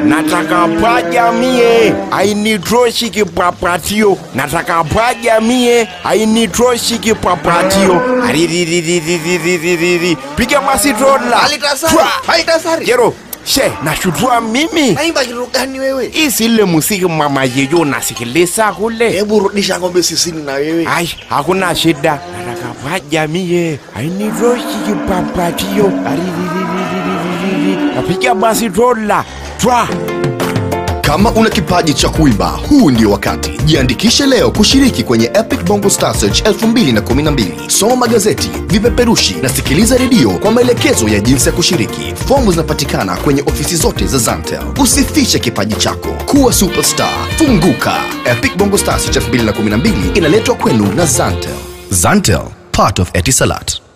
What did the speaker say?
nataka paja mie ainitoshi kipapatio nataka paja mie ainitoshi kipapatio ariririririririri piga basi tola Halitasari, Twa. halitasari. jero she nashutua mimi Naimba kitu gani wewe? isile musiki mama yeyo nasikiliza kule Hebu rudisha ng'ombe sisini na wewe. Ai, hakuna shida. Nataka paja mie ainitoshi kipapatio ariririririririri napiga basi tola twa Kama una kipaji cha kuimba, huu ndio wakati. Jiandikishe leo kushiriki kwenye Epic Bongo Star Search 2012. Soma magazeti, vipeperushi na sikiliza redio kwa maelekezo ya jinsi ya kushiriki. Fomu zinapatikana kwenye ofisi zote za Zantel. Usifiche kipaji chako, kuwa superstar, funguka. Epic Bongo Star Search 2012 inaletwa kwenu na Zantel. Zantel, part of Etisalat.